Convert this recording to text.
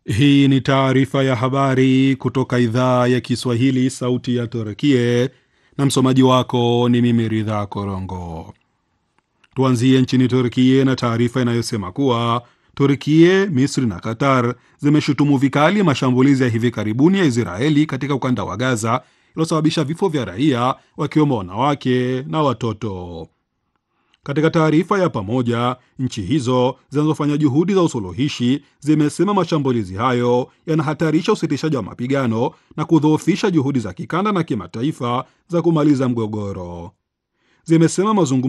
Hii ni taarifa ya habari kutoka idhaa ya Kiswahili, sauti ya Turkie, na msomaji wako ni mimi Ridha Korongo. Tuanzie nchini Turkie na taarifa inayosema kuwa Turkie, Misri na Qatar zimeshutumu vikali mashambulizi ya hivi karibuni ya Israeli katika ukanda wa Gaza iliyosababisha vifo vya raia wakiwemo wanawake na watoto. Katika taarifa ya pamoja, nchi hizo zinazofanya juhudi za usuluhishi zimesema mashambulizi hayo yanahatarisha usitishaji wa mapigano na kudhoofisha juhudi za kikanda na kimataifa za kumaliza mgogoro. Zimesema mazungumzo